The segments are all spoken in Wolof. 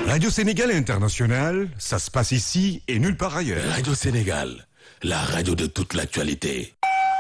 Radio Sénégal International, ça se passe ici et nulle part ailleurs. Radio Sénégal, la radio de toute l'actualité.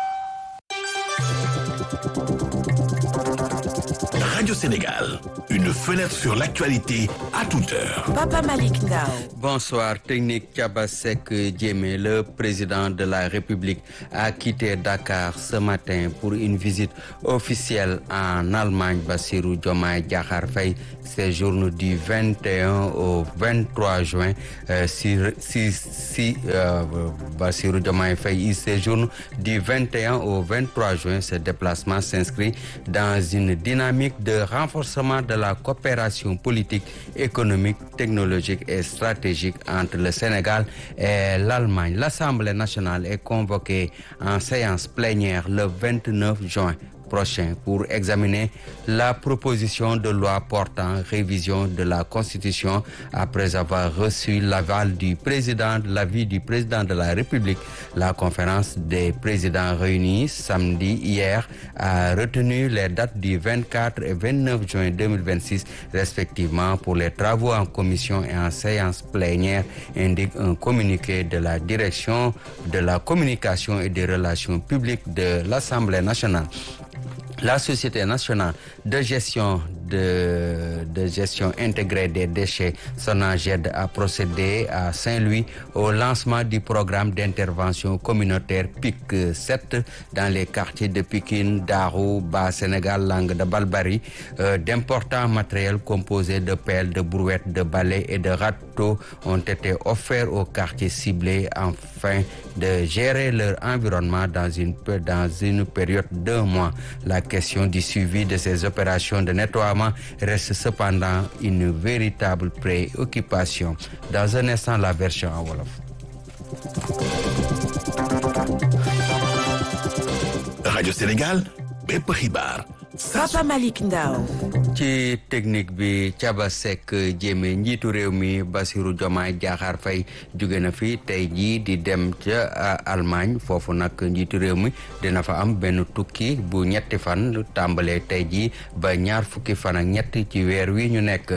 Radio Sénégal, une fenêtre sur l'actualité à toute heure. Papa Malik Ndao. Bonsoir, technique Kabasek Djemé, le président de la République, a quitté Dakar ce matin pour une visite officielle en Allemagne. Bassirou Diomaye Diakhar Faye séjourne du 21 au 23 juin. Euh, si si, si euh, Bassirou Diomaye Faye il séjourne du 21 au 23 juin. Ce déplacement s'inscrit dans une dynamique de renforcement de la coopération politique, économique, technologique et stratégique entre le Sénégal et l'Allemagne. L'Assemblée nationale est convoquée en séance plénière le 29 juin prochain pour examiner la proposition de loi portant révision de la Constitution après avoir reçu l'aval du président, l'avis du président de la République. La conférence des présidents réunis samedi hier a retenu les dates du 24 et 29 juin 2026 respectivement pour les travaux en commission et en séance plénière, indique un communiqué de la direction de la communication et des relations publiques de l'Assemblée nationale. La Société nationale de gestion de, de gestion intégrée des déchets, Sonaged, a procédé à Saint-Louis au lancement du programme d'intervention communautaire PIC 7 dans les quartiers de Pikine, Darou, Bas Sénégal, Langue de Balbari. Euh, D'importants matériels composés de pelles, de brouettes, de balais et de râteaux ont été offerts aux quartiers ciblés afin de gérer leur environnement dans une, dans une période d'un mois. La question du suivi de ces opérations de nettoiement reste cependant une véritable préoccupation. Dans un instant, la version en Wolof. Radio Sénégal, bépp xibaar. Papa Malik Ndao. ci technique bi Thiaba Seck Diémé njiitu réew mi Bassirou Diomaye Diakhar Faye jóge na fi tey jii di dem ca Allemagne foofu nag njiitu réew mi dina fa am benn tukki bu ñetti fan tàmbalee tey jii ba ñaar fukki fan ak ñett ci weer wi ñu nekk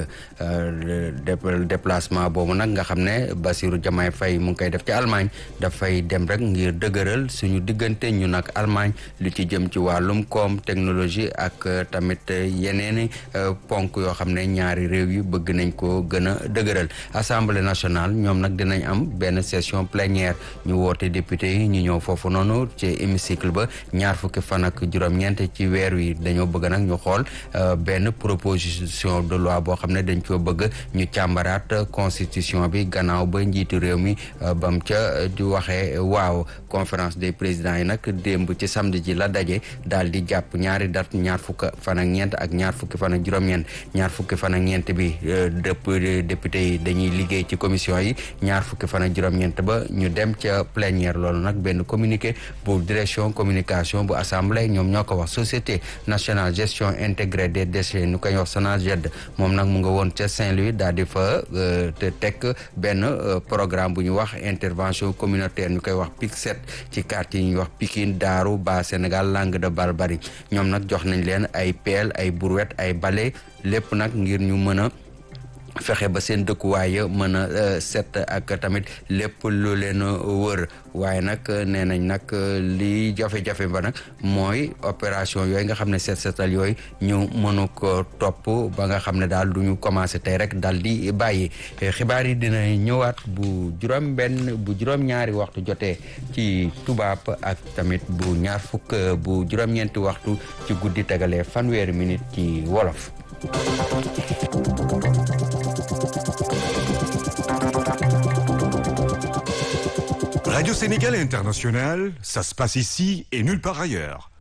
déplacement boobu nag nga xam ne Bassirou Diomaye Faye mu ngi koy def ci Allemagne dafay dem rek ngir dëgëral suñu diggante ñu nag Allemagne lu ci jëm ci wàllum koom technologie ak tamit yeneeni ponk yoo xam ne ñaari réew yi bëgg nañ ko gën a dëgëral assemblée nationale ñoom nag dinañ am benn session plénière ñu woote député yi ñu ñëw foofu noonu ci hémicycle ba ñaar fukki fan ak juróom-ñeent ci weer wi dañoo bëgg nag ñu xool benn proposition de loi boo xam ne dañ ko bëgg ñu càmbaraat constitution bi gannaaw ba njiitu réew mi bam ca di waxee waaw conférence des présidents yi nag démb ci samedi ji la daje daal di jàpp ñaari date ñaar fukk fan ak ñeent ak ñaar fukki fan ak juróom-ñeent ñaar fukki fan ak ñeent bi dëpp député yi dañuy liggéey ci commission yi ñaar fukki fan ak juróom-ñeent ba ñu dem ca plénière loolu nag benn communiqué bu direction communication bu assemblée ñoom ñoo ko wax société nationale gestion intégrée des déchets ñu koy wax SONAGED moom nag mu nga woon ca Saint-Louis daal di fa te teg benn programme bu ñu wax intervention communautaire ñu koy wax PIC 7 ci quartier yi ñuy wax Pikine Daaru Bas Sénégal Langue de Barbarie ñoom nag jox nañ leen ay pelle ay brouette ay balai lépp nag ngir ñu mën a fexe ba seen dëkkuwaay mën a set ak tamit lépp lu leen wër waaye nag nee nañ nag li jafe-jafe ba nag mooy opération yooyu nga xam ne set setal yooyu ñu mënu ko topp ba nga xam ne daal du ñu commencé tey rek dal di bàyyi xibaar yi dina ñëwaat bu juróom benn bu juróom-ñaari waxtu jotee ci tubaab ak tamit bu ñaar fukk bu juróom-ñeenti waxtu ci guddi tegalee fanweeri minute ci wolof Radio Sénégal International, ça se passe ici et nulle part ailleurs.